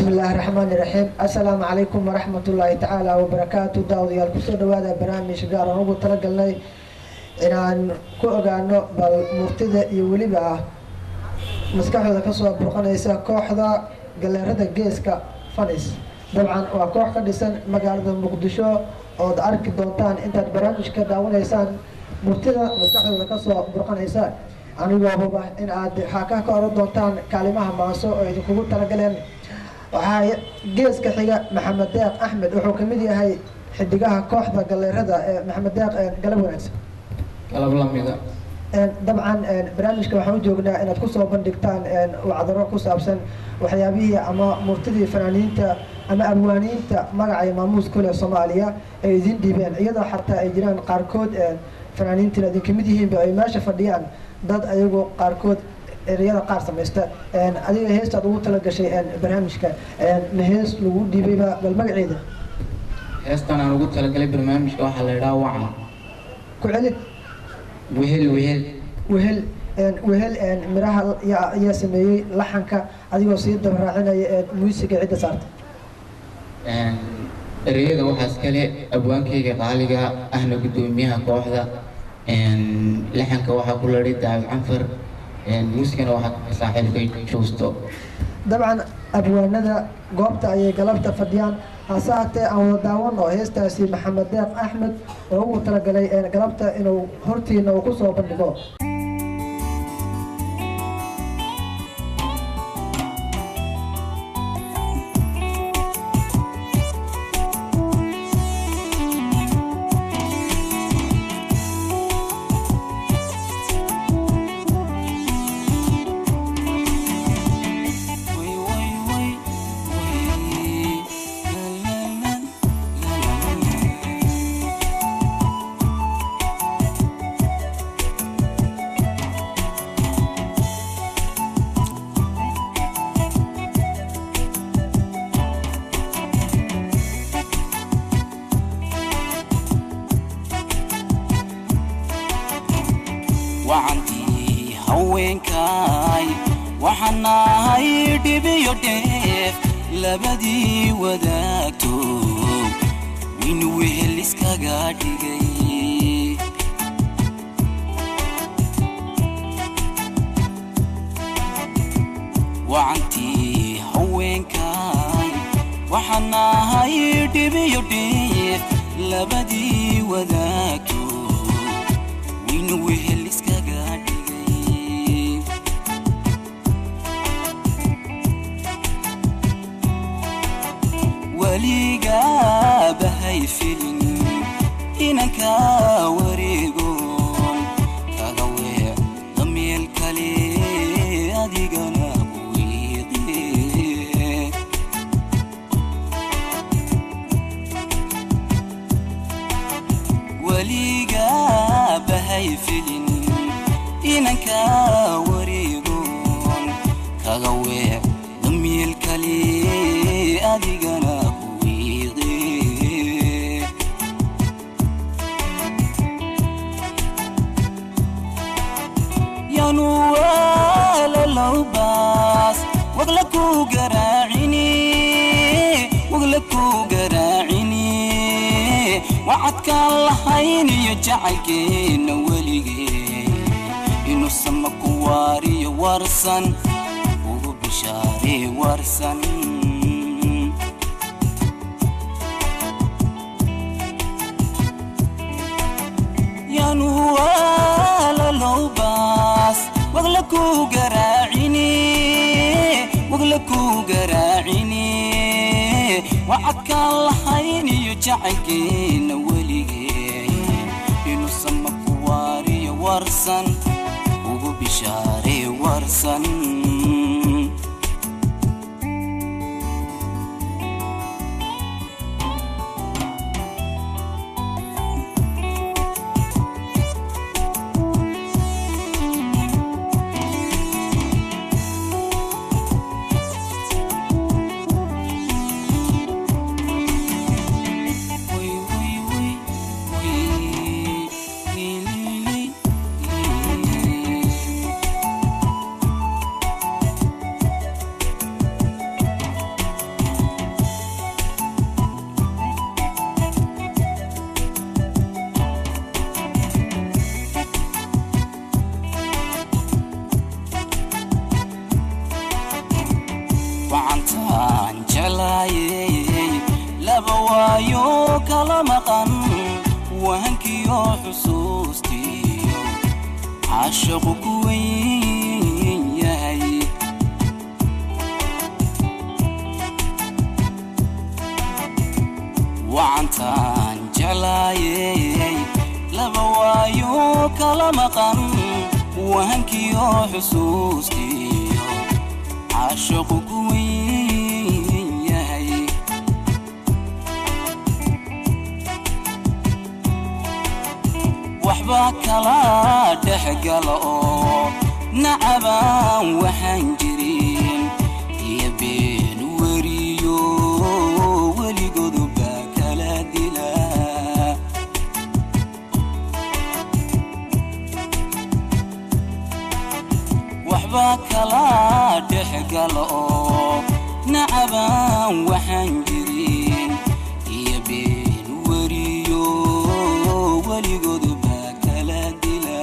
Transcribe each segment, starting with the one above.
bismi illaahi raxmaani raxiim assalaamu calaykum waraxmat ullaahi tacaala wabarakaatu daawadayaal kusoo dhawaada barnaamij gaar aan ugu talagalnay inaan ku ogaano bal murtida iyo weliba ah maskaxdooda kasoo burqanaysa kooxda galeerada geeska fanis dabcan waa koox ka dhisan magaalada muqdisho ood arki doontaan intaad barnaamijka daawanaysaan murtida maskaxdooda kasoo burqanaysa anigoo huba in aad xaakaha ka oran doontaan kaalimaha maaso oo idinkugu talagaleen waxaa geeska xiga maxamed deeq axmed wuxuu kamid yahay xidigaha kooxda galeerada ee maxamed deeq galab wanaagsan galab lamida dabcan barnaamijka waxaan u joognaa inaad kusoo bandhigtaan wacdaro ku saabsan waxyaabihii ama murtidii fanaaniinta ama abwaaniinta magacay maamuus kule soomaaliya ay idin dhiibeen iyadoo xataa ay jiraan qaarkood fanaaniintina idin kamid yihiinba ay meesha fadhiyaan dad ayagu qaarkood ereyada qaar samaysta adiga heestaad ugu talagashay barnaamijka ma hees lagu dhiibayba bal magaceeda heestan aan ugu talagalay barnaamijka waxaa la idhaha wacan ku celid wehel wehel wehel wehel miraha ayaa sameeyey laxanka adigoo sii dabaraacinaya muusiga cidda saarta ereyada waxaas kale abwaankayga qaaliga ahna guddoomiyaha kooxda laxanka waxaa ku ladhay daawid canfar muusigana waxaa ka saaxiibkay juusto dabcan abwaanada goobta ayay galabta fadhiyaan hase haatee aan wada daawano heestaasi maxamed deeq axmed oo ugu talagalay galabta inuu hortiina uu kusoo bandhigo wacantii haweenkaay waxaan ahay dhibiyo dheef labadii wadaagto win wehel iskaga dhigay wacantii haweenkaay waxaan ahay dhibiyo dheef labadii wadaagto win wehel iskaga dhigay weligabahay filin inanka wareegoon kaga weer dameel kale adigana wiiqe weligabahay filin inanka wareegoon kaga weer dameel kale adigana wiiqe yanu walalowbaas wagla ku garaacini wagla ku garaacini wacadkaan lahayn iyo jacaylkeenna weligee inuu sama ku waariyo warsan ugu bishaaree warsan yanu walalowbaas wagla ku garaacini wagla ku garaacini wacadkaan lahayn iyo jacaylkeenna weligee inuu sama ku waariyo warsan ugu bishaaree warsan Way, way, way. xusuustiyo caashaqu ku weyn yahay wacantaan jeclaayey laba waayo kala maqan wahankiyo xusuustiyo caashaqu ku weyn yahay waxba kala dhex gala oo nacabaan waxaan jirin iyo been weriyo weligoodu baa kala dila waxba kala dhex gala oo nacabaan waxaan jirin iyo been weriyo weligoodu baa kala dila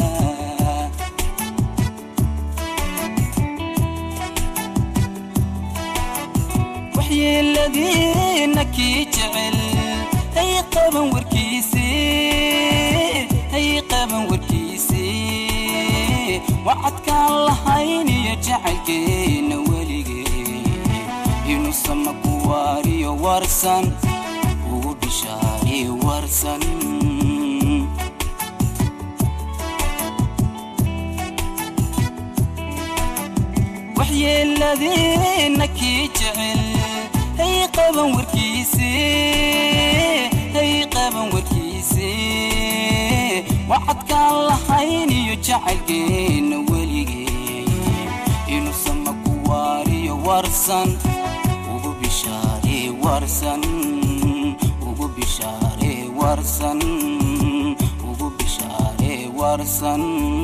waxyeeladiina kii jecel hay qaban warkiisii hay qaban warkiisii wacadkaan lahayn iyo jacaylkeenna weligee inuu sama ku waariyo warsan ugu bishaari warsan waxyeeladiina kii jecel hay qaban warkiisii hay qaban warkiisii wacadkaan lahayn iyo jacaylkeenna weligee inuu sama ku waariyo warsan ugu bishaare warsan ugu bishaare warsan ugu bishaare warsan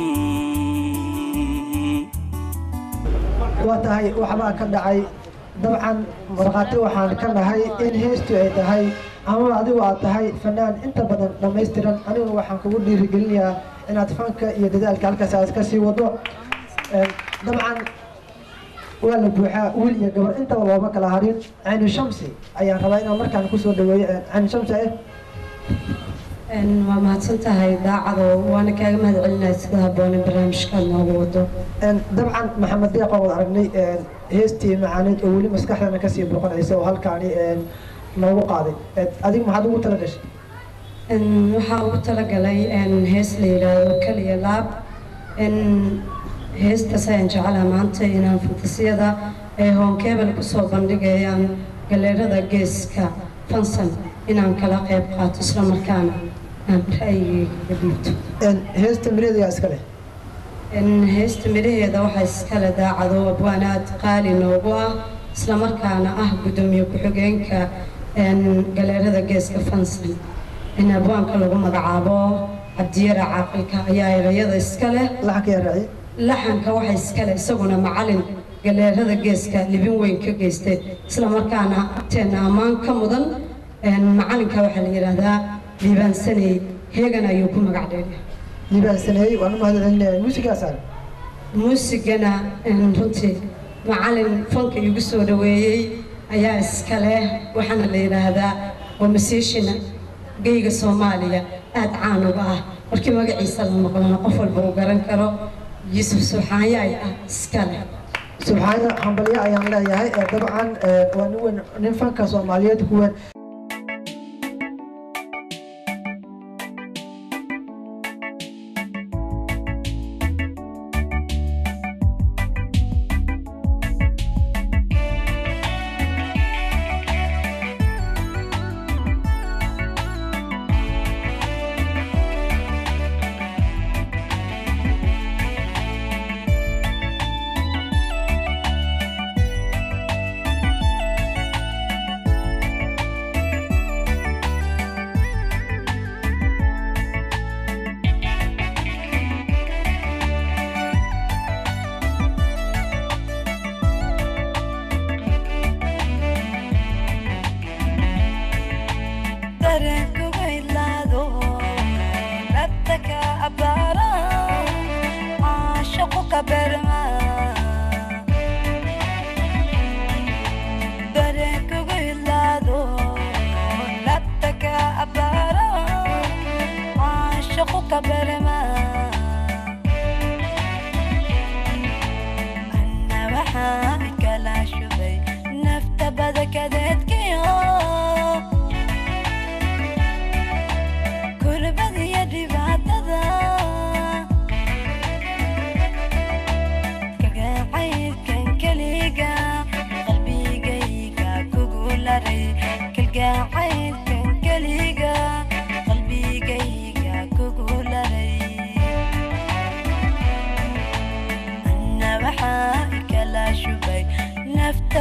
waa tahay waxbaa ka dhacay dabcan markhaati waxaan ka nahay in heestu ay tahay ama adigu aad tahay fanaan inta badan dhammaystiran anigu waxaan kugu dhiirigelinayaa inaad fanka iyo dadaalka halkaas aad ka sii wado Een, dabcan waa la buuxaa wiil iyo gabar intaba looma kala harin cayni shamsi ayaan rabaa inaan markaan kusoo dhaweeyo Een, cayni shamsi eh Een, waa mahadsan tahay daacado waana kaaga mahad celinaya sida habboone barnaamijkaad noogu wado Een, dabcan maxamed deeq waan wada aragnay een, heestii macaaneed oo weli maskaxdana kasii boqonaysa oo halkaani een, noogu qaaday Een, adigu maxaad ugu tala gashay Een, waxaa ugu talagalay een, hees la yidhaahdo kaliya laab Een, heestaas ayaan jecelaha maanta inaan fantasiyada ee hoonkeebel kusoo bandhigayaan galeerada geeska fansan inaan kala qayb qaato isla markaana aan ra'yigayga ka dhiibto Een, heesta mireedayaa iska leh Een, heesta midhaheeda waxaa iskale daacado abwaan aad qaali noogu ah isla markaana ah guddoomiye ku-xigeenka een, galeerada geeska fansan in abwaanka lagu magacaabo cabdiyara caaqilka ayaa erayada iska leh laxanka yaa raaciye laxanka waxa iskale isaguna macalin galeerada geeska libin weyn ka geystay isla markaana agteena ammaan ka mudan een, macalinka waxaa la yidhaahdaa liibaansaney heegan ayuu ku magac dheeray liibaan saneeyey waan u mahad celinaya muusigaa saaran muusigana een, runtii macalin fanka igu soo dhaweeyey ayaa iska leh waxaana la yidhaahdaa waa masiishina geyga soomaaliya aad caan uga ah markii magaciisa la maqlana qof walba uu garan karo yuusuf subxaanyaay ah iska leh subxaana hambalyo ayaan leeyahay ee dabcan ee, waa nin weyn nin fanka soomaaliyeed ku weyn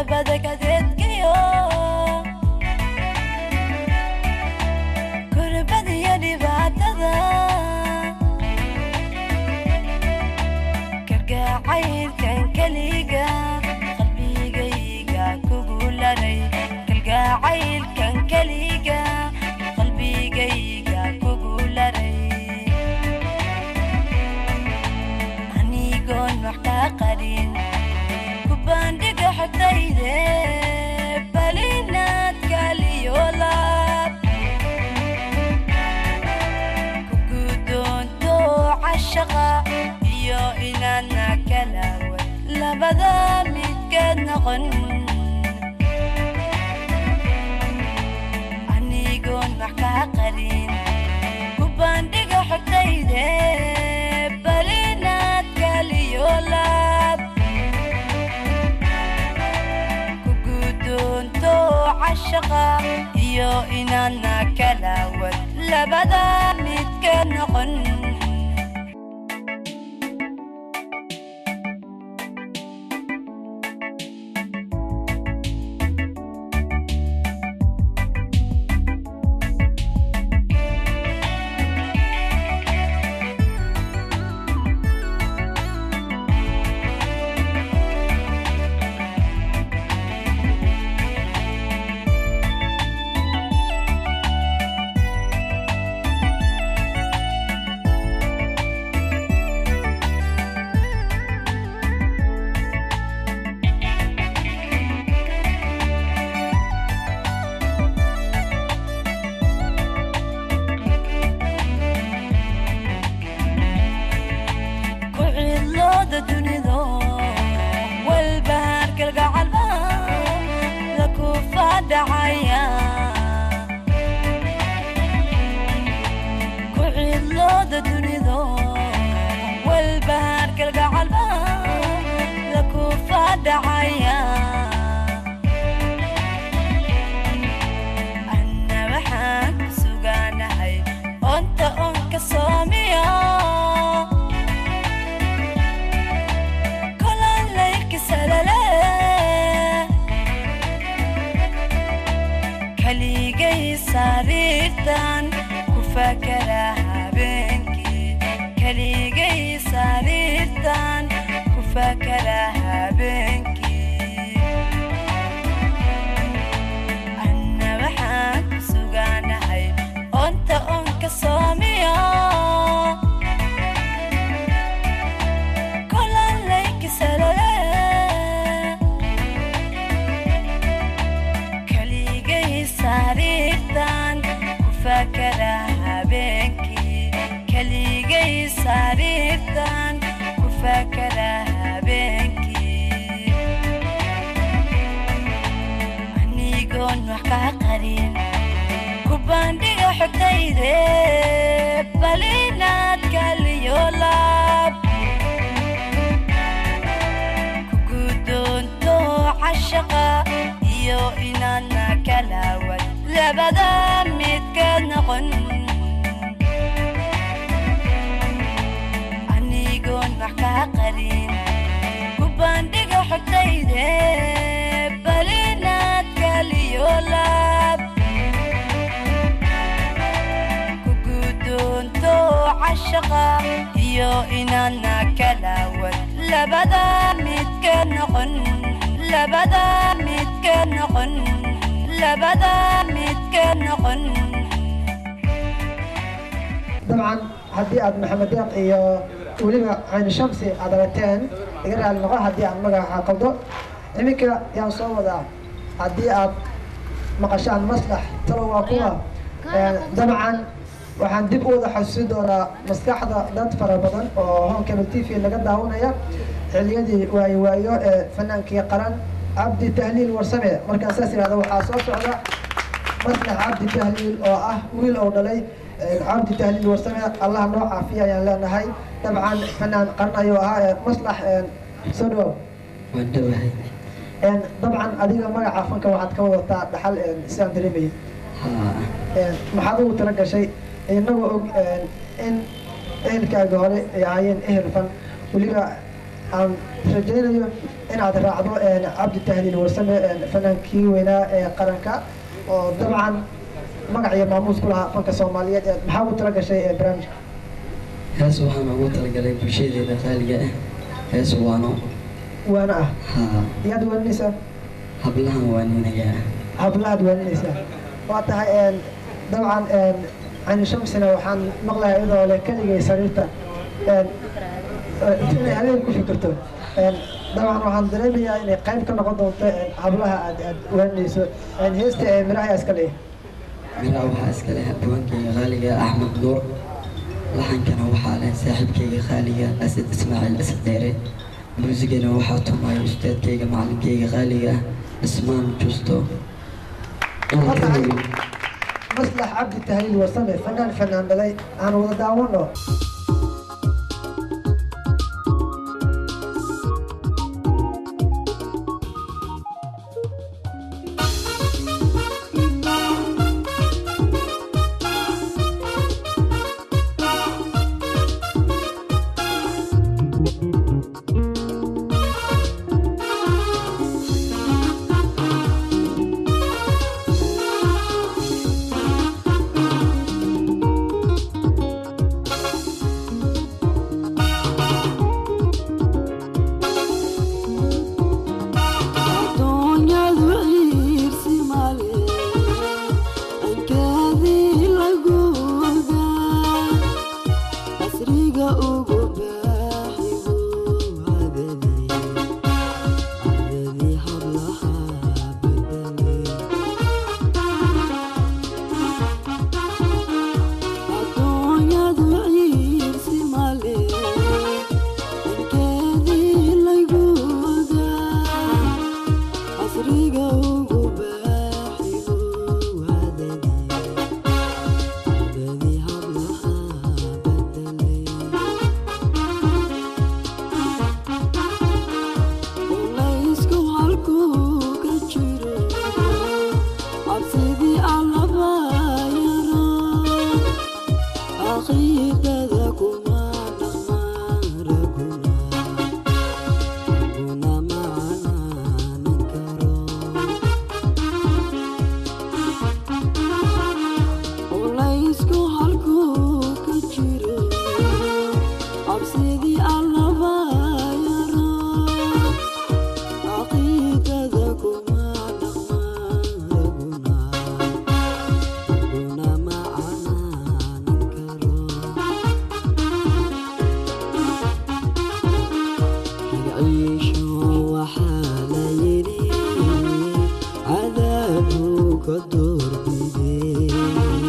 labada kadeedkiyo kurbadiyo dhibaatada kalgacaylkan keliga qalbigayga kugu laray kalgacaylkan keliga qalbigayga kugu laray anigoon wax kaa qarin ku bandhiga xogtayde balinaad kaliyo laab ku guddoonto cashaqa iyo inaadna kalawa labada midkeed noqon anigoon wax kaa qarin ku bandhiga xogtayde balinaad kaliyo laab ku guddoonto cashaqa iyo inaadna kalawad labada midkeed noqon ku cidlooda dunido walbahaar kalgacalba la ku faadhacaya ku cidlooda dunido walbahaar kalgacalba la ku faadhacaya anna waxaan ku sugaanahay onta on ka soomiyo kolan laylki salale kaligay sariirtan ku fakara habeenkii kaligay sariirtan ku fakara habeenkii anna waxaan ku sugaanahay onta on ka soomiyo kolan laylki salale kaligay sariirtan ku fakara habeenkii kaligay sariirtan ku fakara habeenkii anigoon wax kaa qarin ku bandhiga xogtayde balinaad kaliyo laab ku guddoonto cashaqa iyo inaadna kalawad labada midkeed noqon anigoon wax kaa qarin ku bandhiga xogtayde balinaad kaliyo laab ku guddoonto cashaqa iyo inaadna kalawad labada midkeed noqon labada midkeed noqon labada midkeed noqon dabcan haddii aad maxamed deeq iyo weliba cayni shamsi aad aragteen iga raali noqo haddii aan magaca qaldo iminka yaan soo wadaa haddii aad maqashaan maslax talo waa kuwa dabcan waxaan dib u wada xasuusin doonaa maskaxda dad fara badan oo home cable t v laga daawanaya xiliyadii waayo waayo ee fanaankii qaran cabdi tahliil warsame markaan saas yidhahda waxaa soo socda maslax cabdi tahliil oo ah wiil oo dhalay cabdi tahliil warsame allah noo caafiya ayaan leenahay dabcan fanaan qaran ayuu ahaa ee maslax soo dhawow waan dhowahay dabcan adiga magaca fanka waxaad ka wadataa dhaxal sidaan dareemayay haa maxaad ugu tala gashay inagoo og in ehelkaaga hore ay ahaayeen ehel fan weliba aan rajaynayo inaad raacdo een, cabdi tahliil warsame een, fanaankii weynaa ee qaranka oo dabcan magac iyo maamuus ku lahaa fanka soomaaliyeed ee maxaa ugu tala gashay ee barnaamijka hees waxaan ugu talagalay bulshadeeda qaaliga ah hees waano waana ah haa iyaad waaninaysaa hablahan waaninayaa hablahaad waaninaysaa waa tahay een, dabcan een, cani shamsina waxaan maqlayaa iyadoo leh keligay sariirta een, eh, inay habeen ku fikirto Een, dabcan waxaan dareemayaa inay qayb ka noqon doonto een, hablaha aad aad waaninayso Een, heesta ee miraha iska leeyahay miraa waxaa iska leh abwaankayga qaaliga axmed nuur laxankana waxaa leh saaxiibkayga qaaliga asad ismaaciil asad dheere muusigana waxaa tumaya ustaadkayga macalinkayga qaaliga ah dhismaan justo inaan ka heli maslax cabdi tahliil warsame fanaan fanaan dhalay aan wada daawano Adduunyadu ciirsi male, ankaadii lagu ogaa, casriga ugu baaxigu cadadii, cadadii hablaha bedelay. Adduunyadu ciirsi male, ankaadii lagu ogaa, casriga ugu baaxigu cadadii, cadadii hablaha bedelay. Qulaysku halkuu ka jiro, cabsidii allaba yaro, caqiidada kuma dhaqmaan raguna, raguna ma canaanan karo. Qulaysku halkuu ka jiro, cabsidii allaba yaro, caqiidada kuma dhaqmaan raguna, raguna ma canaanan karo. Ciisho waxaa la yidhi cadaabuu ka doorbidey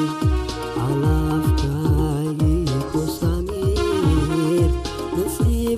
calafkaagii ku samiir nasiib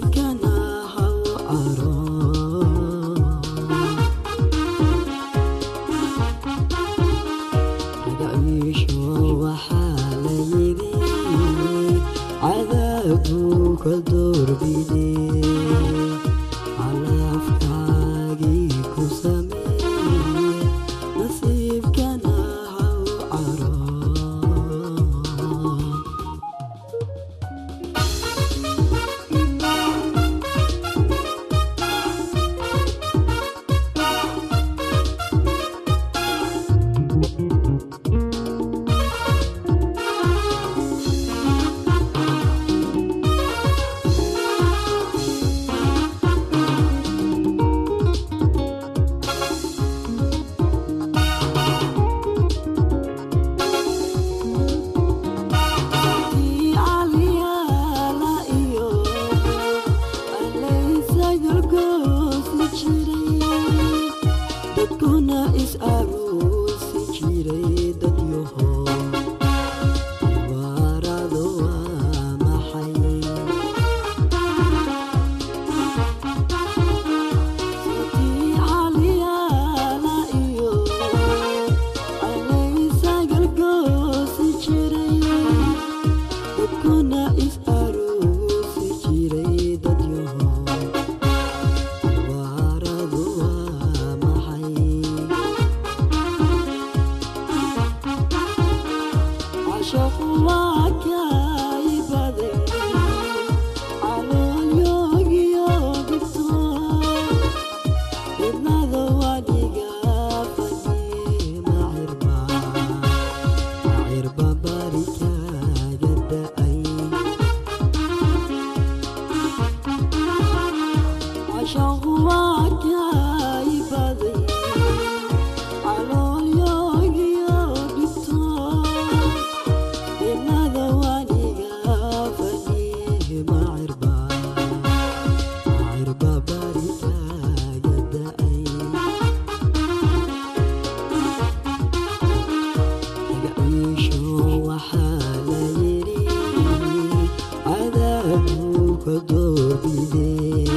doorbidee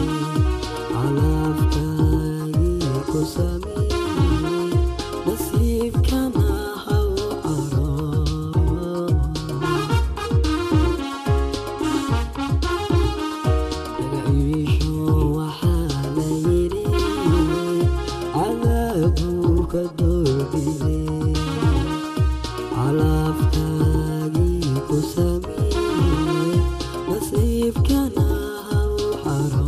calafkaagii ku sameeyey nasiibkana haw caro magaciisho waxaa la yidhi cadaabuu ka doorbidee calafkaagii ku sameeyey nasiibkana haw caro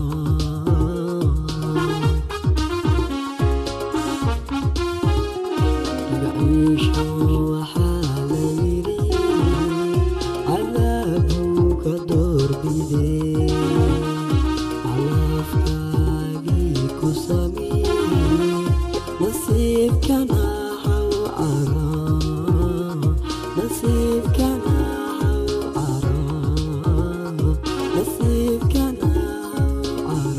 magaciisho waxaa la yidhi cadaabuu ka doorbidee calafkaagii ku sameeyey nasiibkana haw caro nasiibkana haw caro nasiibkana haw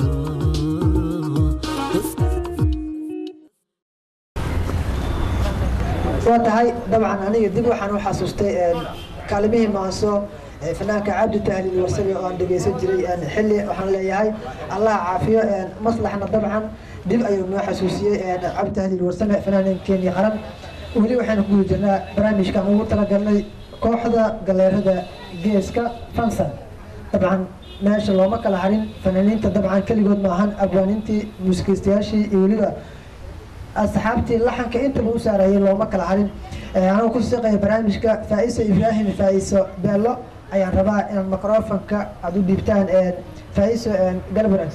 caro waa tahay dabcan aniga dib waxaan u xasuustay een, kaalimihii maanso ee fanaanka cabdi tahliil warsame oo aan dhegeysan jiray een, xilli waxaan leeyahay allah caafiyo een, maslaxna dabcan dib ayuu noo xasuusiyey een, cabdi tahliil warsame fanaaninkeennii qaran weli waxaan ku guda jirnaa barnaamijkan ugu talagalnay kooxda galeerada geeska fansan dabcan meesha looma kala harin fanaaniinta dabcan keligood maahan abwaanintii muusikaystayaashii iyo weliba asxaabtii laxanka intaba u saarayay looma kala harin anuu ku shaqeeya barnaamijka faa'iso ibraahim faa'iso beello ayaan rabaa inaad microfonka aada u dhiibtaan faa'iso galbrans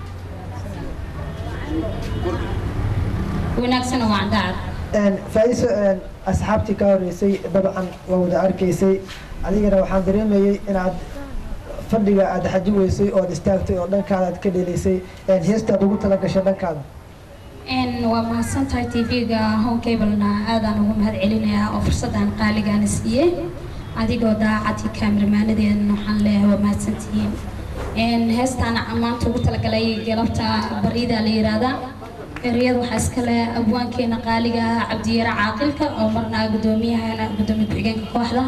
wanaagsan waa daacad faa'iso asxaabtii ka horeysay dabcan waa wada arkaysay adigana waxaan dareemayey inaad fadhiga aada xaji weysay ood istaagtay oo dhankaada aad ka dheleysay heestaad ugu tala gashay dhankaada waa mahadsan tahay tv-ga home cablena aadaan ugu mahad celinayaa oo fursaddan qaaligaana siiyey adigoo daacadii kaamirmaanadeedana waxaan leeyahay waa mahadsantihiin heestaan maanta ugu talagalay galabta bariida la yiraahdaa ereyada waxaa iskale abwaankeena qaaliga ah cabdiyare caaqilka oo marna gudoomiyahana gudoomiye ku-xigeenka kooxda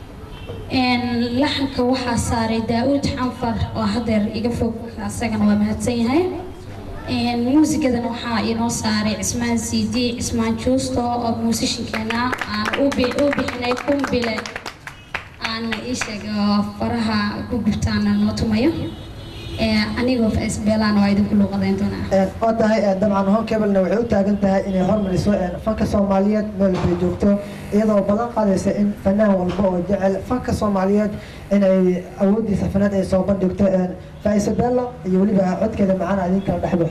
laxanka waxaa saaray daa-uud xanfar oo hadeer iga fog asagana waa mahadsan yahay muusigadana waxaa inoo saaray cismaan cd cismaan juusto oo muusishinkeena aan u bixinay kumbile aan iisheeg faraha ku gubtaana noo tumayo anigoo faisbeelaan waa idinku luuqadayn doonaa oo tahay dabcan hon cablena waxay u taagan tahay inay hormariso fanka soomaaliyeed meel bay joogto iyadoo balan qaadaysa in fanaan walba oo jecel fanka soomaaliyeed inay awoodiisa fanaad ay soo bandhigto faa'iso bello iyo weliba codkeeda macaan idin kala dhexbo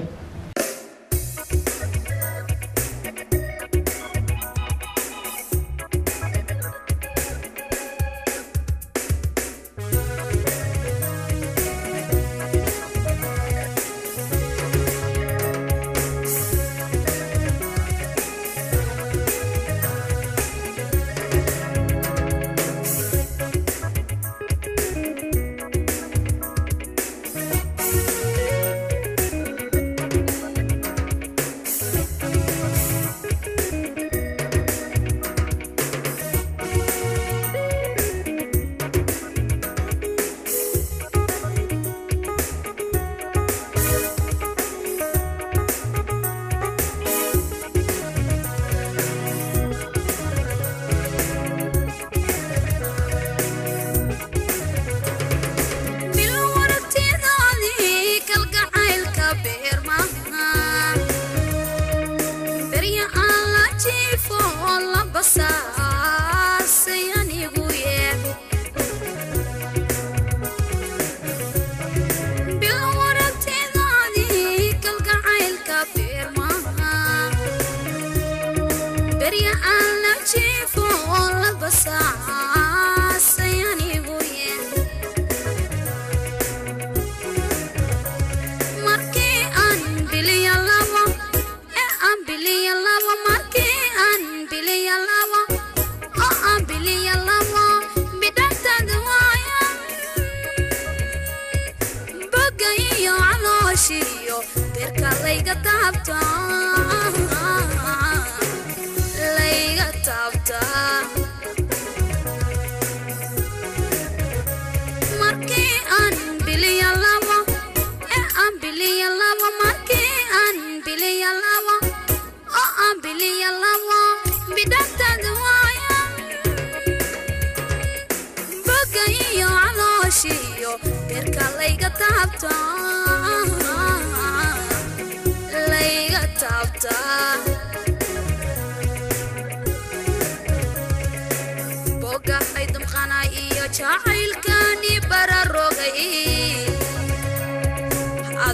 markii aan biliya labo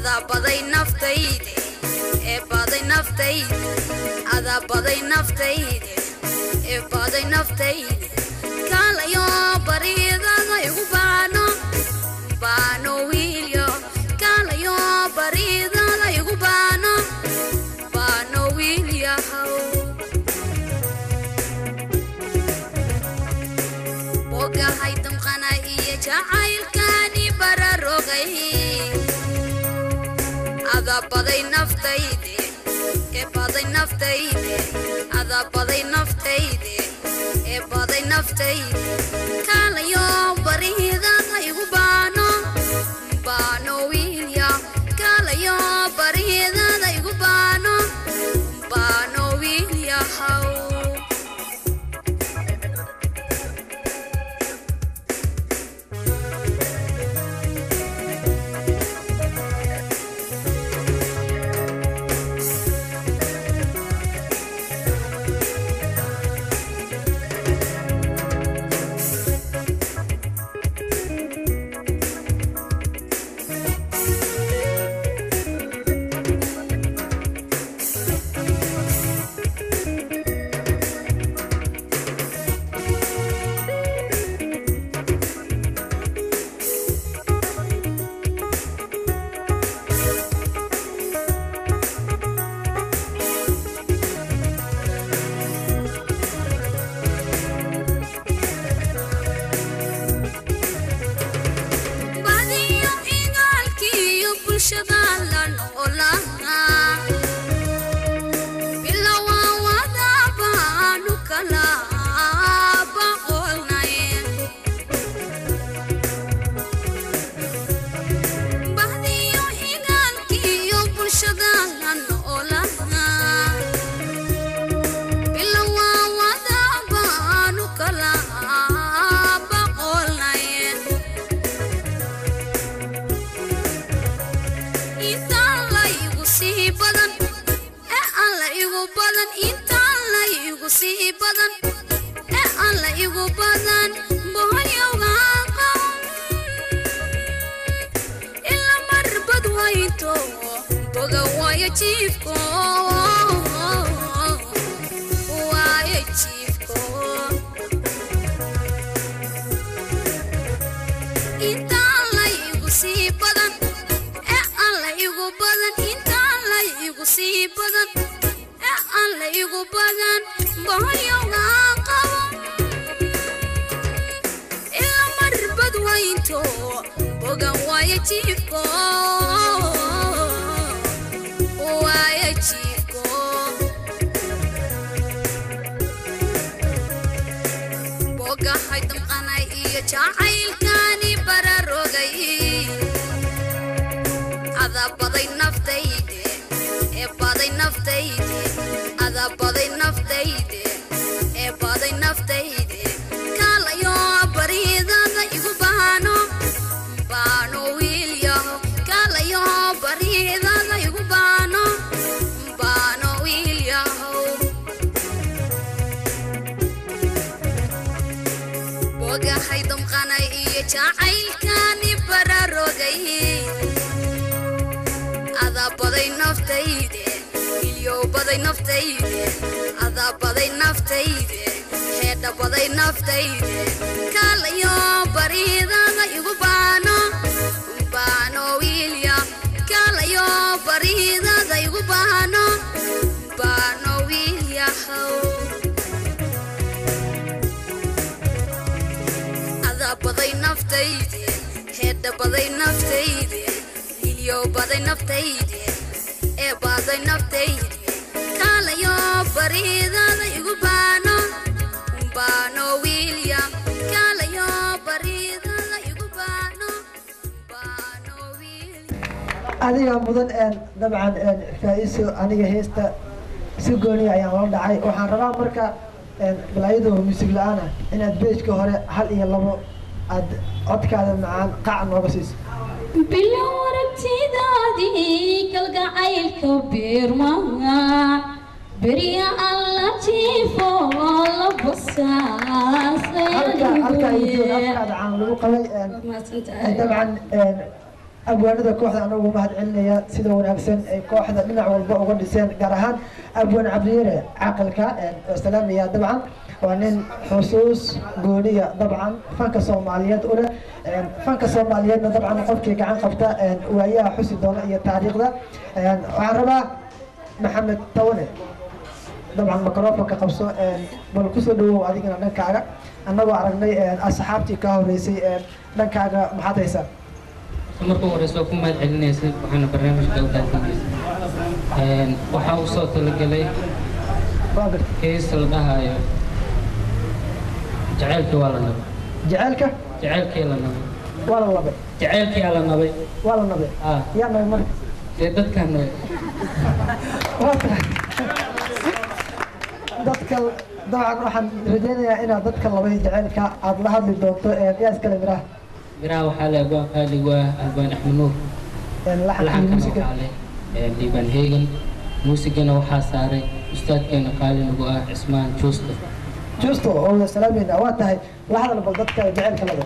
adaa baday naftayde ee baday naftayde adaa baday naftayde ee baday naftayde kaalayo bariidada igu baano baano wiilyo kaalayo bariidada igu baano baano wiilyahow bogahay damqana iyo jacaylkani bararogay adaa baday naftayde ee baday naftayde adaa baday naftayde ee baday naftayde kaalayo bariidada igu baano baano wiilya kaalayo bariidada igu baano baano wiilyahow badiyo igaalkiiyo bulshada la noolaa bilowaa wada baanu kala boqolnay badiyo igaalkiiyo bulshada la noolaa bilowaa wada baanu kala boqolnay intaan la igu sii badan ee aan la igu badan intaan la igu sii badan ee aan la igu badan boholyowgaan qaban ila marbad wayto boga waayo jiifko waayo jiifko intaan la igu sii badan ee aan la igu badan intaan la igu sii badan ee aan la igu badan boholyowgaan qaban ila marbad waynto bogan waayo jiifko waayo jiifko bogahay damqanay iyo jacaylkani bararogay adaa baday naftayde ee baday naftayde adaa baday naftayde ee baday naftayde kaalayo bariidada igu baano baano wiilyaho kaalayo bariidada igu baano baano wiilyahow bogahay damqanay iyo jacaylkani bararogay adaa baday naftayde ilyow baday naftayde adaa baday naftayde heedha baday naftayde kaalayo bariidada igu baano baano wiilya kaalayo bariidada igu baano baano wiilyahow adaa baday naftayde heedha baday naftayde hilyow baday naftayde ee baday naftayde kaalayo bariidada igu baano baano wiilya kaalayo bariidada igu baano baano wiilya adiga mudan een dabcan een faa-iiso aniga heesta si gooniya ayaan la dhacay waxaan rabaa marka een balaayadoo muusig la-aan ah inaad beejka hore hal iyo labo aad codkaada macaan qac nooga siiso bilow aragtidaadii kalgacaylka biirmaa berya alla jiifo la halka halka ay joog afkaada caan lagu qabay een basaasay dabcan een abwaanada kooxda anagu mahad celinaya sida wanaagsan ay kooxda dhinac walba uga dhiseen gaar ahaan abwaan cabdiyare caaqilka oo salaamaya dabcan waa nin xusuus gooniya dabcan fanka soomaaliyeed u leh fanka soomaaliyeedna dabcan qofkii gacan qabta waayaha xusi doona iyo taariikhda waxaan rabaa maxamed tawane dabcan microfonka qabso bal kusoo dhawow adigana dhankaaga annagoo aragnay asxaabtii ka horeysay dhankaaga maxaad haysaa marka horeysa waa ku mahad celinaysa waxaana barnaamijka u daadinaysa waxaa u soo talagelay heesta la dhahayo jaceylkii waa la nabay jaceylka jaceylkii la nabay waa la labay jaceylkii la nabay waa la nabay ah yaa nabay marka dee dadkaan nabay waa tahay dadka dabcan waxaan rajaynayaa inaad dadka labay jaceylka aada la hadli doonto yaa iskale miraha miraha waxaa le abwaan qaali waa albaan axmed nuur laxankii laxankana muusiga waxaa le diibaan heegan muusigana waxaa saaray ustaadkeena qaali nagu ah cismaan juusta justo oo wada salaamayna waa tahay la hadal bal dadka jaceylka laba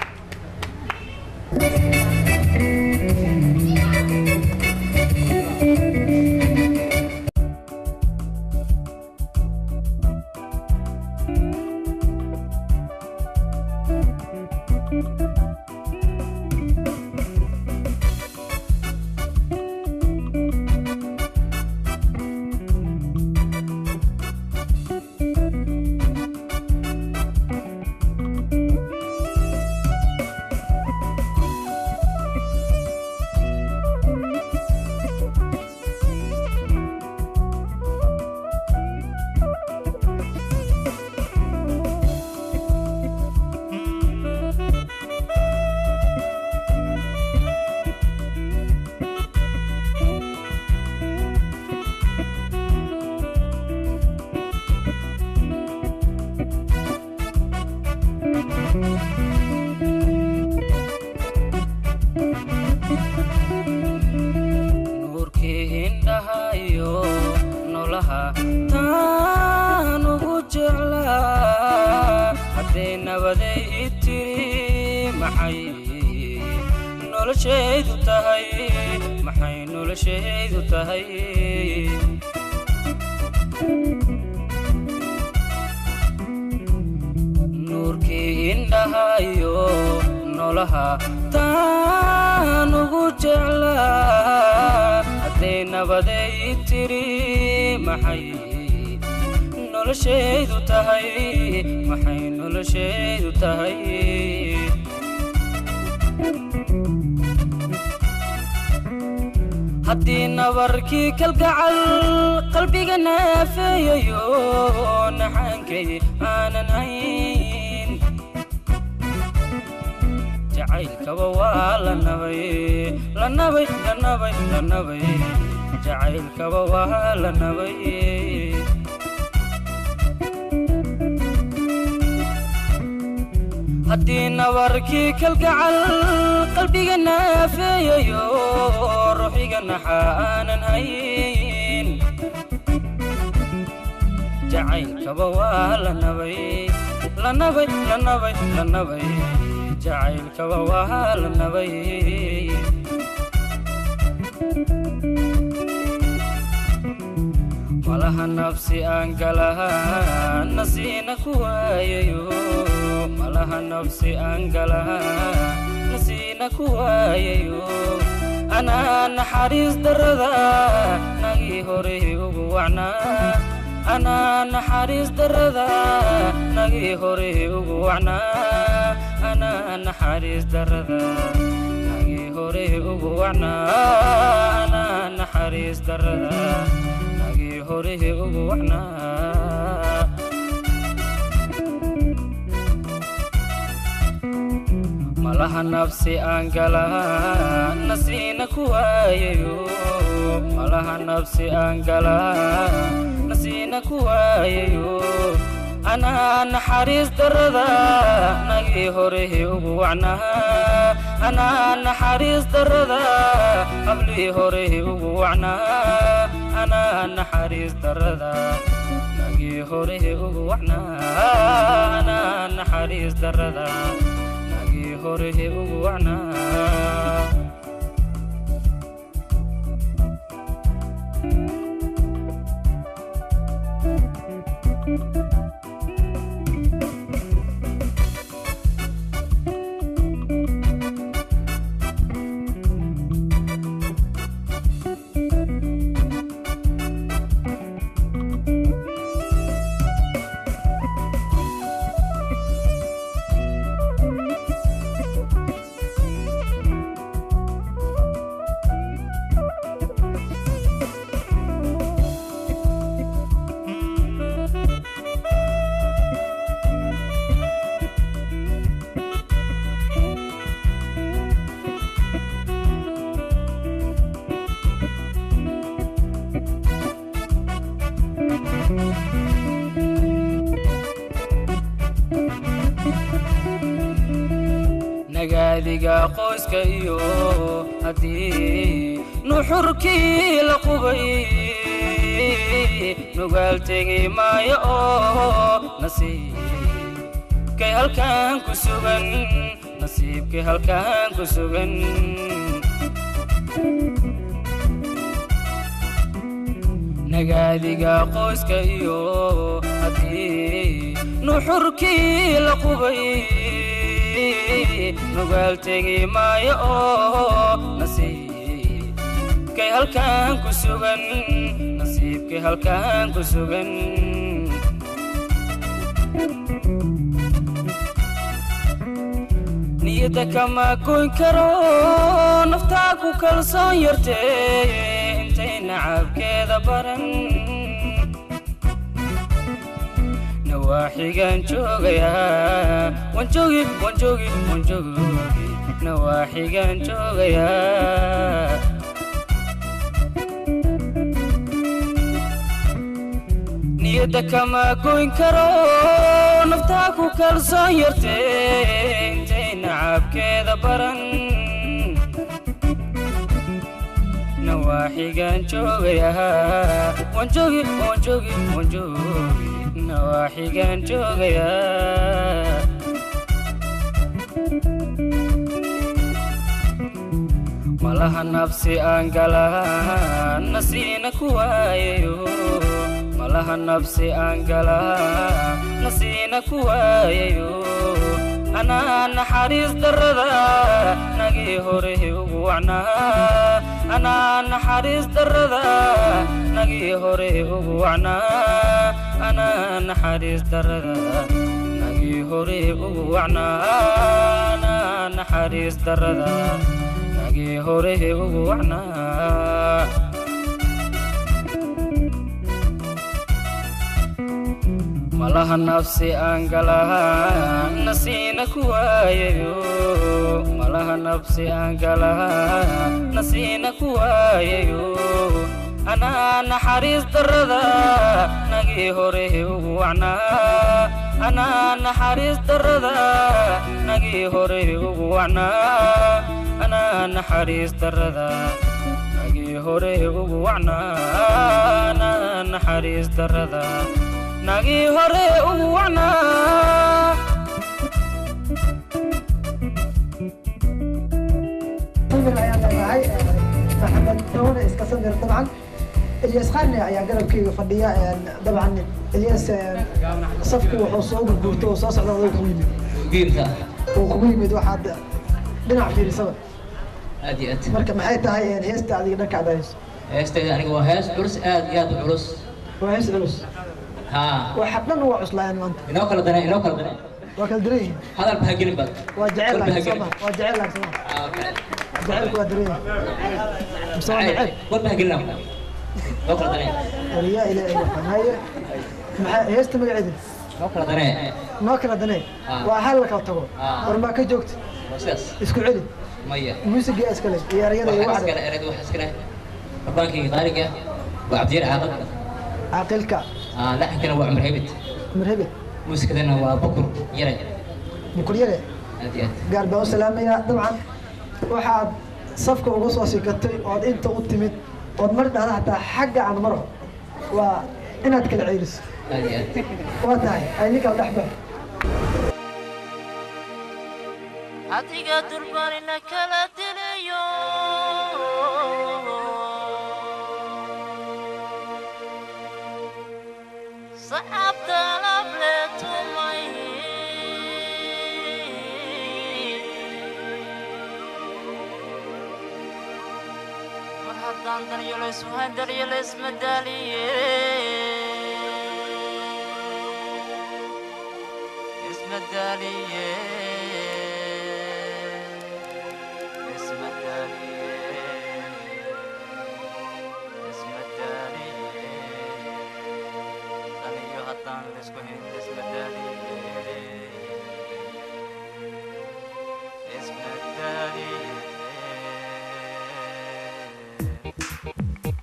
nuurkii indhahayo nolaha taan ugu jeclaa hadday nabaday i tiri maxay noloshaydu tahay maxay noloshaydu tahay nuurkii indhahayo nolaha taan ugu jeclaa hadday nabaday i tiri maxay noloshaydu tahay maxay noloshaydu tahay haddii nabarkii kalgacal qalbiga naafeeyayo naxaankay aanan hayn jacaylkaba waa la nabay la nabay la nabay la nabay jacaylkaba waa la nabay haddii nabarkii kalgacal qalbiga naafeeyayo ruuxiga naxa aanan hayn jacaylkaba waa la nabay la nabay la nabay la nabay jacaylkaba waa la nabay malaha nafsi aan galahaa nasiina ku waayayo malaha nafsi aan galahaa nasiina ku waayayo anaa naxariis darrada nagii hore ugu wacnaa anaa naxariis darrada nagii hore ugu wacnaa anaa naxariis darrada nagii hore ugu wacnaa anaa naxariis darrada nagii hore ugu wacnaa malaha nafsi aan galaa nasiina ku waayayo malaha nafsi aan galaa nasiina ku waayayo anaa naxariis darrada nagii hore ugu wacnaa anaa naxariis darrada hablii hore ugu wacnaa anaa naxariis darrada nagii hore ugu wacnaa anaa naxariis darrada nagii hore ugu wacnaa nagaadiga qoyska iyo haddii nuxurkii la qubay nugaal tegi maayo oo nasiibkay halkan ku sugan nasiibkay halkan ku sugan nagaadiga qoyska iyo haddii nuxurkii la qubay nugaal tegi maayo oo nasiibkay halkan ku sugan nasiibkay halkan ku sugan niyadda kama goyn karo naftaa ku kalsoon yartee intay nacabkeeda baran nawaaxigan joogayaa wanjoogi wanjoogi wanjoogi nawaaxigan joogayaa niyadda kama goyn karo naftaa ku kalsoon yartee intay nacabkeeda baran nawaaxigan joogayaa wanjoogi wanjoogi wanjoogi nawaaxigan joogayaa malaha nabsi aan galaa nasiina ku waayayo malaha nabsi aan galaa nasiina ku waayayo anaa naxariis darrada nagii hore ugu wacnaa anaa naxariis darrada nagii hore ugu wacnaa anaa naxariis darrada nagii hore ugu wacnaa anaa naxariis darrada nagii hore ugu wacnaa malaha nafsi aan galaa nasiina ku waayayo malaha nafsi aan galaa nasiina ku waayayo anaa naxariis darrada nagii hore ugu wacnaa anaa naxariis darrada nagii hore ugu wacnaa anaa naxariis darrada nagii hore ugu wacnaa anaa naxariis darrada nagii hore ugu wacnaa samir ayaan leenahay maxamed dawne iska samir dabcan ilyas qarni ayaa garabkeyga fadhiya dabcan ilyas safkii wuxuu soo gurguurto oo soo socda adoo kugu yimid giirka uu kugu yimid waxaad dhinac fiirisaba aad iyo aad marka maxay tahay heesta adiga dhanka adayso heestayda aniga waa hees culus aad iyo aad u culus waa hees culus haa waxa dhan waa cuslaayaan maanta inoo kala dane inoo kala dane waa kala daran yihiin hadal baa gelin baad waa jecel Qalbi ha laakiin gelin. sooma waa jecel laakiin sooma jecelku waa daran yahay mise waa neceb warba ha gelin inoo kala dane wariyaa ilaahay waxaan haye maxaa heesta magaceeda inoo kala dane noo kala danee Ah. waa hal la kala tago Ah. war maa ka joogta waa sidaas isku celi maya muusiga iskale iyo erayada iyo waxaan waxda iskale erayda waxaa iskale rabaankayga qaaliga waa cabdiyaar caaqad caaqilka aa laxankana waa cumar hebed cumar hebed muusikadana waa bukur yare bukuryare aad iyo aad gaar baan u salaamayaa dabcan waxaad safka uga soo sikatay ood inta u timid ood mar dhahda hataa xagga aan maro waa inaad kala ceeliso aad iyo aad waa tahay ay nin kala dhexba adiga durbanina kala dilayo saxaabta lable tumay mar haddaan daryalays wahan daryalays madaaliye ismadaaliye ismadaaliye ismadaaliye daniyo haddaan laysku hayn ismadaaliye ismadaaliye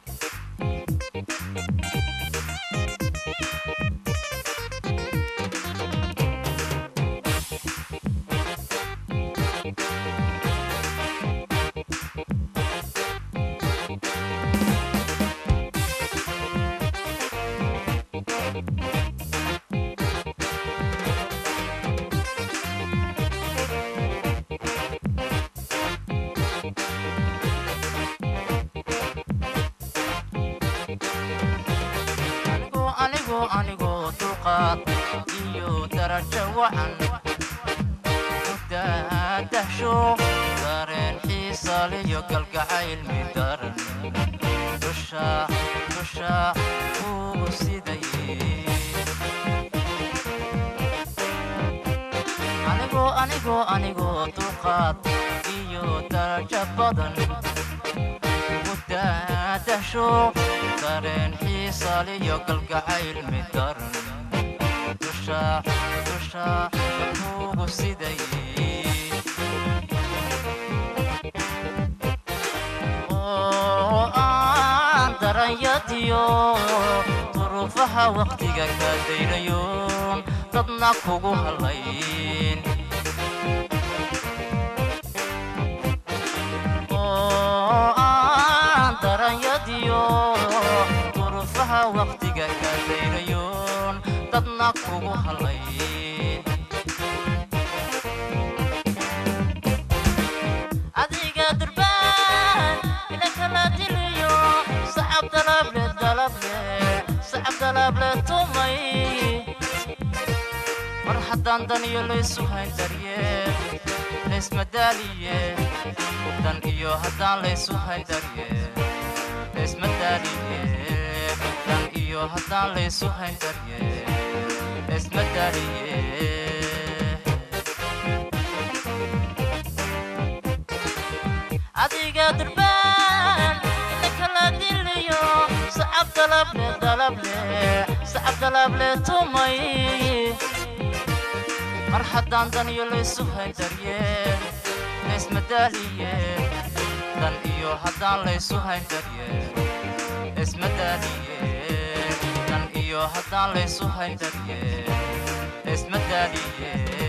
anigoo anigoo dulqaad iyo darajo wacan daadahsho dareen xiisaliyo galgacayl midaran dusha dusha kugu sidaye anigoo anigoo anigoo dulqaad iyo darajo badan daadahsho dareen xiisaliyo galgacayl midaran dusha dusha kugu sidaye oo aan daranyadiyo duruufaha waqtiga ka daynayoon dadna kugu halayn oo aan daranyadiyo duruufaha waqtiga ka daynayoon dadna kugu halayn adiga durbaan ila kala diliyo sacab dalable dalable sacab dalable tumay mar haddaan dan iyo laysu hayn daryeel laysmadaaliye dan iyo haddaan laysu hayn daryeel laysmadaaliye dan iyo haddaan laysu hayn daryeel laysmadaaliye adiga durbaan ila kala diliyo sacab dalable dalable sacab dalable tumay mar haddaan dan iyo laysu hayn daryeel laysmadaaliye dan iyo haddaan laysu hayn daryeel laysmadaaliye dan iyo haddaan laysu hayn daryeel laysmadaaliye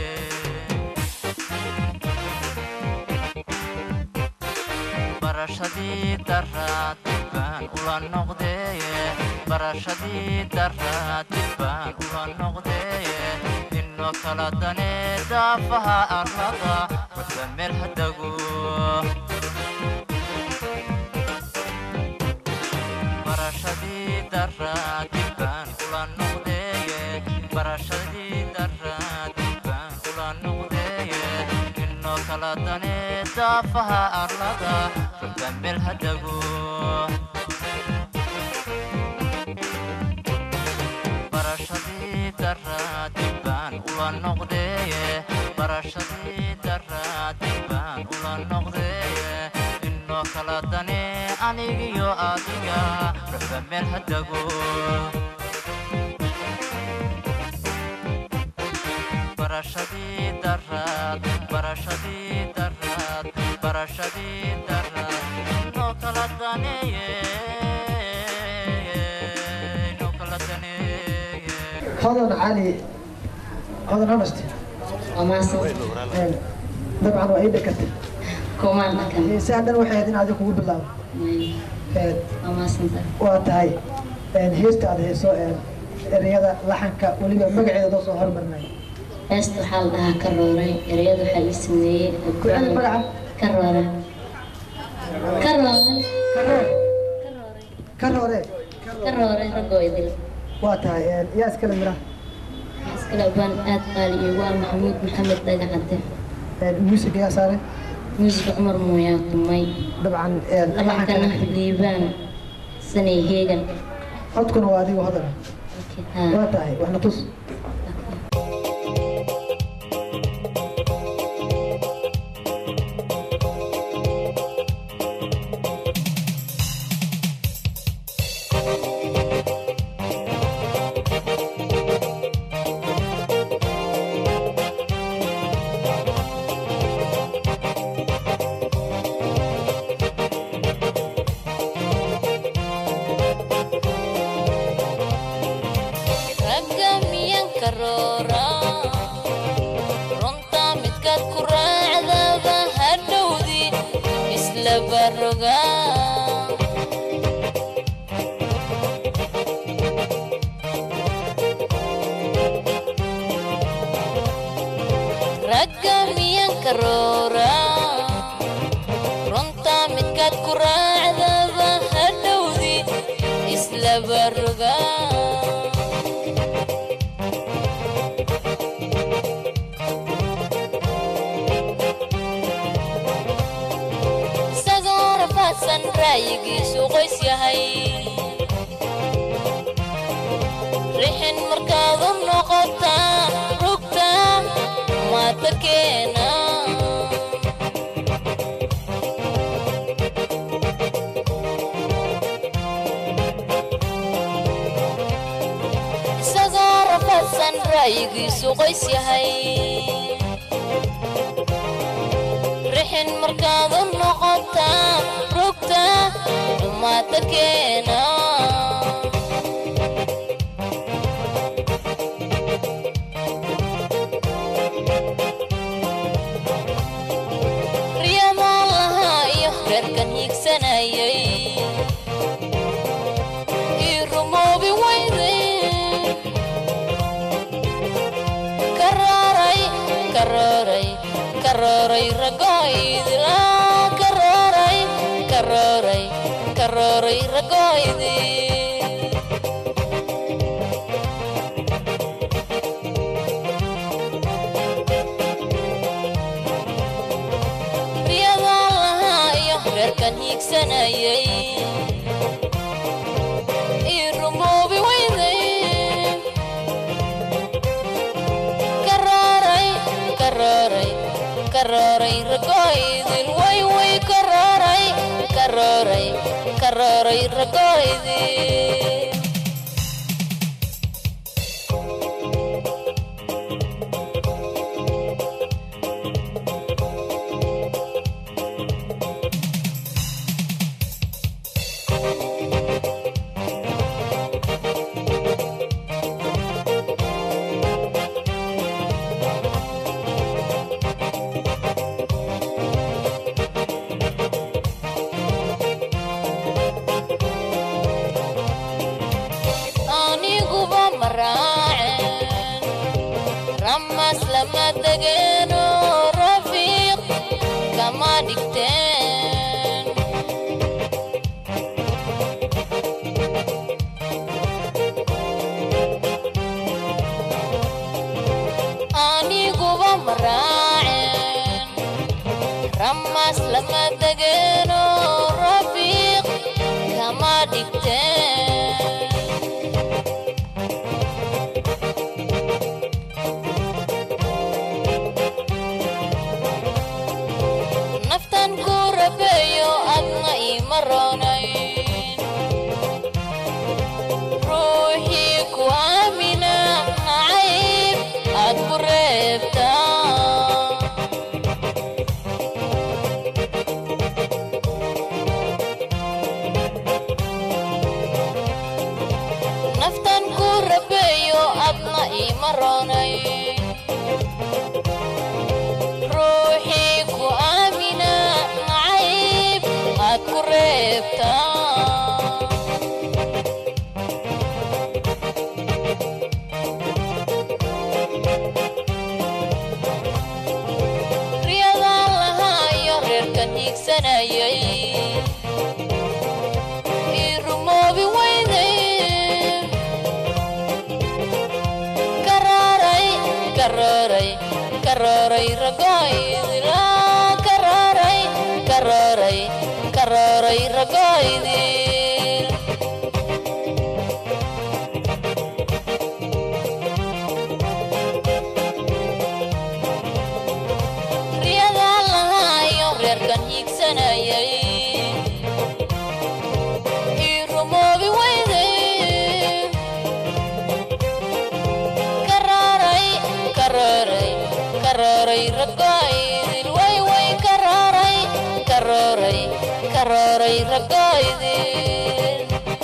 barashadii daraad baan ula noqdeye barashadii daraad baan ula noqdeye inoo kala dane daafaha arlada wadba meel hadago barashadii daraad baan ula noqdeye barashadii daraad baan ula noqdeye inoo kala dane daafaha arlada wadba meel hadago barashadii daraad baan ula noqdeye barashadii daraad baan ula noqdeye inoo kala dane anigiyo adiga wadba meel hadago barashadii daraad barashadii daraad barashadii daraad inoo kala daneeye inoo kala daneeye hodan cali hodan honest dabcan waa ii dhakatay heesaan dhan waxay ahayd in adiga kugu bilaabo waa tahay heesta aad heeso ereyada laxanka weliba magaceeda doo soo hormarnay heesta waxaa la dhahaa ka rooray ereyada waxaa ii sameeyey kuceli magaca ka rooray ka rooray ka roore ka rooray raggoo idil waa tahay yaa iskale miraha iskale baan aad qaali iyo waa maxamuud maxamed dhagacade muusig yaa saaray muusiga cumar muuyaa tumay dabcan laxankana liibaan sanay heegan codkuna waa adiga hodana waa tahay waxna tus ragga miyan karoora runta midkaad ku raacdaba hadhowdi isla baroga ragga miyan karoora runta midkaad ku raacdaba hadhowdi isla baroga ra'yigiisu qoys yahay rixin markaad u noqotaa rugta maata keena isagoo rafadsan ra'yigiisu qoys yahay rixin markaad u noqotaa rugta dhumaata keena riyamaan lahaa iyo reerkan hiigsanayay ii rumoobi weyday karooray karooray karooray ragoydila karooray karooray karooray ragoydi riyadaan lahaa iyo reerkan hiigsanayay ii rumoobi weyday karooray karooray karooray ragoydil way way karooray karooray karooray ragoydil aniguba maraacen ramas lama degeeno rafiiq kama dhigteen aniguba maraacen ramas lama degeeno rafiiq kama dhigteen naftan ku rabeeyo adna iima roonayn ruuxii ku aamina nacayb aad ku reebtaa naftan ku rabeeyo adna iima roonayn ruuxii ku aamina nacayb aad ku reebtaa riyadaan lahaa iyo reerkan hiigsanayay ii rumoobi weyday karooray karooray karooray ragoydila karooray karooray karooray ragoydil riyadaan lahaa iyo reerkan hiigsanayay ii rumoobi weyday karooray karooray karooray ragoydil way way karooray karooray karooray ragoydil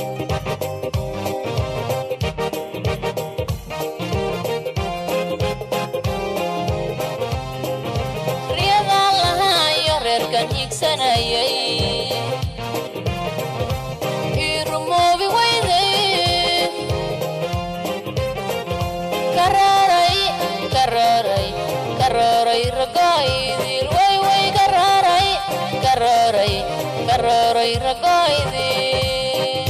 riyadaan lahaa iyo reerkan hiigsanayay ii rumoobi weyday karooray karooray karooray ragoydil way way karooray karooray karooray ragoydil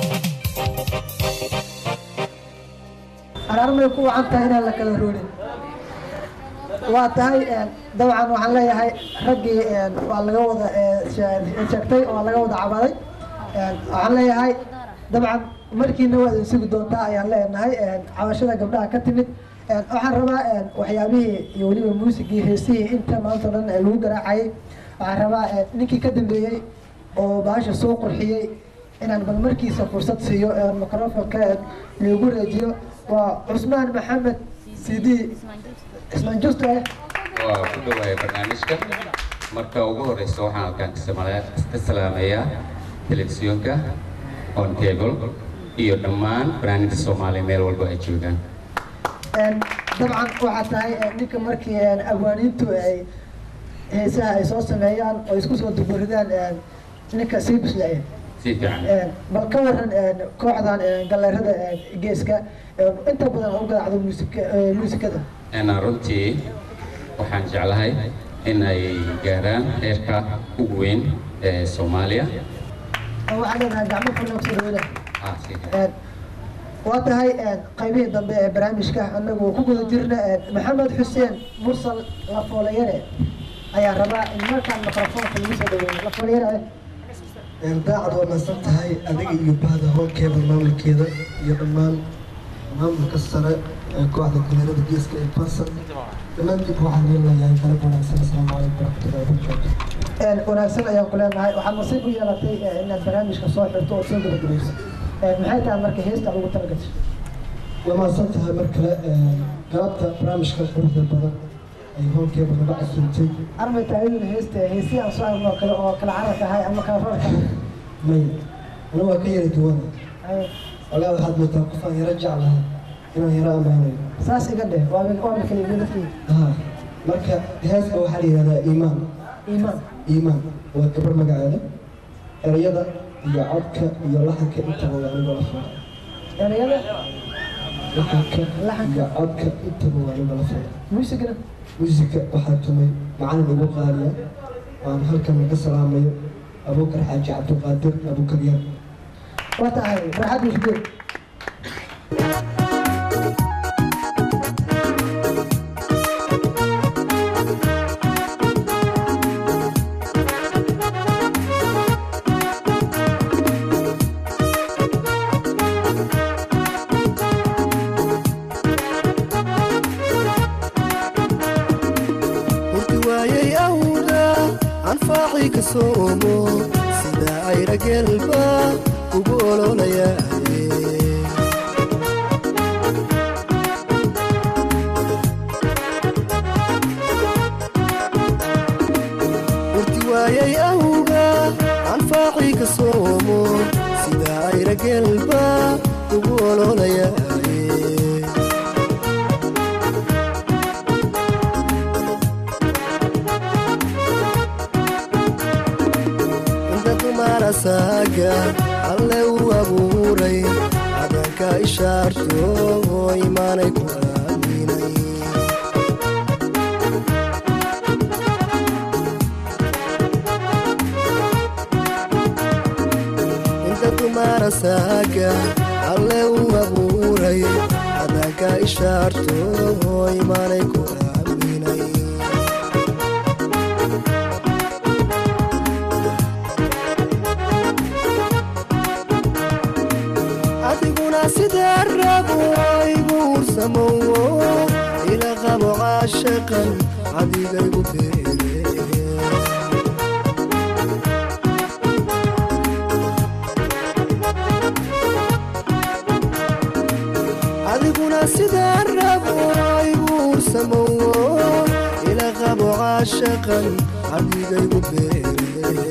araarmay ku wacan tahay inaan la kala roorin waa tahay dabcan waxaan leeyahay raggii waa laga wada sheegtay waa laga wada cabaday waxaan leeyahay dabcan markiina waad idin sugi doontaa ayaan leenahay cabashada gabdhaha ka timid waxaan rabaa waxyaabihii iyo weliba muusigii heesihii inta maanta o dhan lagu garaacayay waxaan rabaa ninkii ka dambeeyey oo baasha soo qurxiyey inaan bal markiisa fursad siiyo microfonka lagu reejiyo waa cusmaan maxamed sidi cismaan justo eh waa ku dhawaaya barnaamijka marka ugu horeysa waxaan halkaan ka samala- ka salaameeyaa telefisyoonka on cable iyo dhammaan fanaaniinta soomaaliya meel walba ay joogaan dabcan waxaa tahay ninka markii abwaaniintu ay heesaha ay soo sameeyaan oo isku soo duburidaan ninka sii bisleeya si fiican bal ka waran kooxdan galeerada geeska inta badan u garaacdo muusika muusikada Een, runtii waxaan jeclahay in ay gaaraan heerka ugu weyn ee soomaaliya waxaan leenahay gacmo fulan kusoo dhaweyna Ah, si fiican. waa tahay qaybihii dambe ee barnaamijka anagu ku guda jirna maxamed xuseen mursal lafoolayare ayaa rabaa in markaan microfoonka lagu soo dhaweeyo lafoolayare daacad waa mahadsan tahay adiga iyo bahda hoolkeeda maamulkeeda iyo dhammaan maamulka sare ee kooxda galeerada geeska ee bansan dhammaantiinba waxaan leelayahay galab wanaagsan asalaamu calaykum waraxmatullahi wabarakaatu wanaagsan ayaan ku leenahay waxaad nasiib u yeelatay inaad barnaamijka soo xirto oo soo gabagabayso maxay tahay marka heesta ugu talagashay waa mahadsan tahay mar kale galabta barnaamijka quruxda badan ay hoolkeeda naga casuumtay armay tahay inuu heesta heesii aan soo arno kale oo kala carar tahay ama kala rar tahay maya aniga waa ka yara duwana walaa waxaad moodaa qof aan yaro jeclahay inaan yaro ammaanayo saas iga dheh waa waa kala iga dadkii ها marka heeska waxaa la yidhahdaa iimaan iimaan iimaan waa gabar magaceeda erayada iyo codka iyo laxanka intaba waa aniga la furay erayada laxanka iyo codka intaba waa aniga la furay muusigana muusiga waxaa tumay macalin ugu qaaliya waan halkan laga salaamayo abuukar xaaji cabdiqaadir abuukar yar waa tahay farxad musgeed hurti waayay awda anfaacii ka soomo sida ayra gelba ugu ololayaye hurti waayay awga anfaacii ka soomo sida ayra gelba ugu ololayaye inta dumara saaga alle uu abuuray adanka ishaarto oo imaanay ku aaminay inta dumara saaga alle uu abuuray adanka ishaarto oo imaanay ku aaminay adiguna sidee rabo igu ursamowo ila qabo caashaqan adigaygu beere adiguna sidee rabo igu ursamowo ila qabo caashaqan adigaygu beere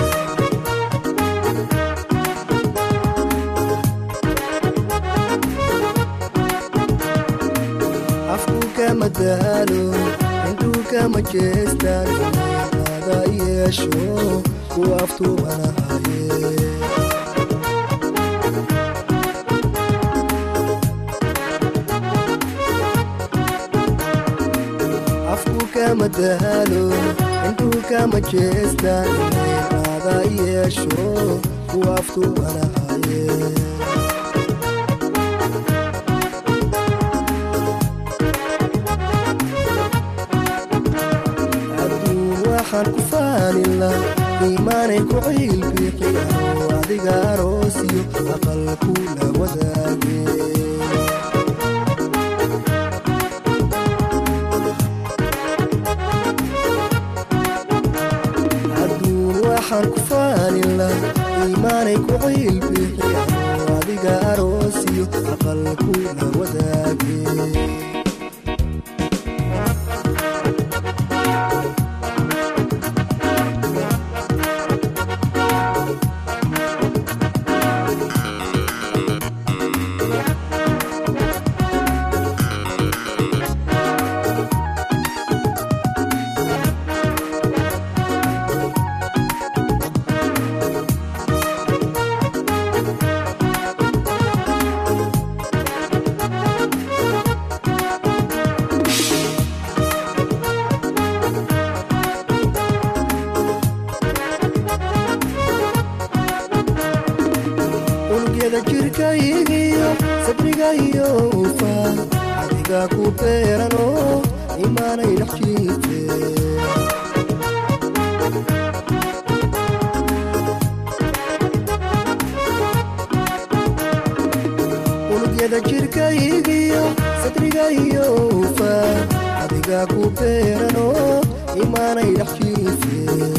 afku kama daalo indhuu kama jeestaan ada yeesho ku aftuubanahaye afku kama daalo indhuu kama jeestaan ada yeesho ku aftuubanahaye waxaan ku faanila iimaanay ku ciilbiiqiya adiga aroosiyo aqal kula wadaage adduun waxaan ku faanila iimaanay ku ciilbixi adiga aroosiyo aqal kula wadaage unugyada jirkaygiyo sabrigayo ufaan adiga ku beerano imaanay dhex jiite unugyada jirkaygiyo sabrigayo ufaan adiga ku beerano imaanay dhex jiite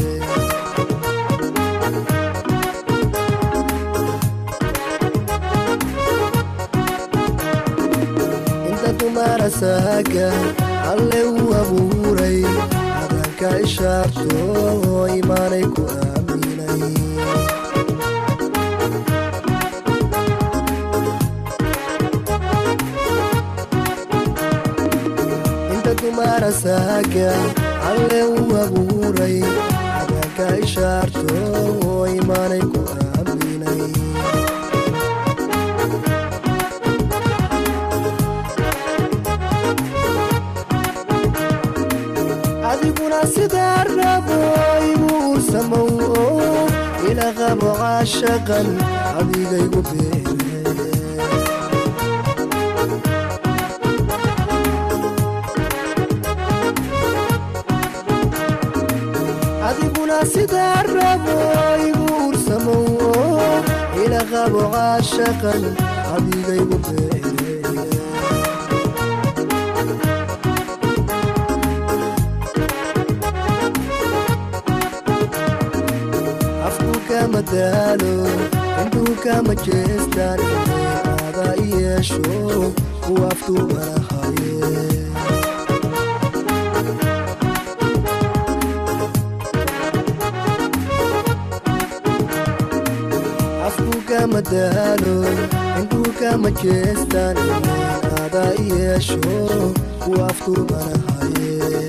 inta dumara saaga alle uu abuuray adanka ishaarto imaanay ku aaminay inta dumara saaga alle uu abuuray adanka ishaarto imaanay ku aaminay adiguna sidaa rabo igu samow oo ila qabo caashaqan adigaygu beere adiguna sidaa rabo igu samow oo ila qabo caashaqan adigaygu beere afku kama daalo indhuu kama jeestaan aada i yeesho kuwa aftuubanahaye afku kama daalo indhuu kama jeestaan aada i yeesho kuwa aftuubanahaye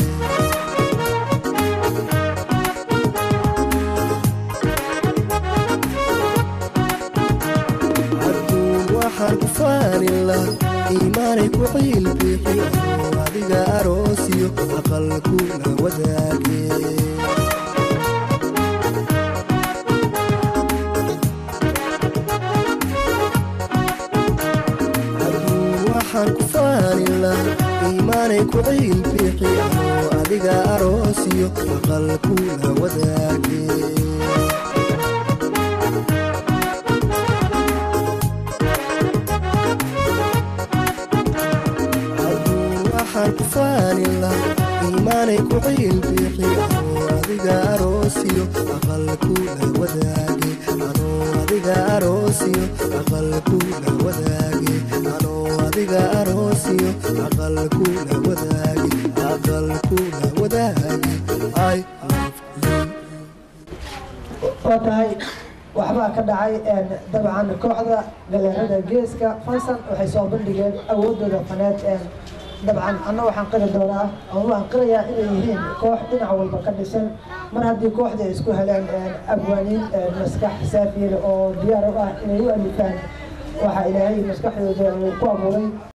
waxaan ku faanila iimaanay ku ciilbixi oo adiga aroosiyo aqal kula wadaage Adduun waxaan ku faanila iimaanay ku ciilbixi oo adiga aroosiyo aqal kula wadaage waxaan ku faanila iimaanay ku ciilbixi oo adiga aroosiyo aqal kula wadaage anoo adiga aroosiyo aqal kula wadaage anoo adiga aroosiyo aqal kula wadaage aqal kula wadaage I waa tahay waxbaa ka dhacay een, dabcan kooxda galeerada geeska fansan waxay soo bandhigeen awoodooda faneed een, dabcan anna waxaan qiri doonaa ama waxaan qirayaa inay yihiin koox dhinac walba ka dhisan mar haddii kooxda ay isku heleen een, abwaaniin een, maskax saafiye oo diyaar u ah inay u alifaan waxaa ilaahay maskaxdooda uu ku abuuray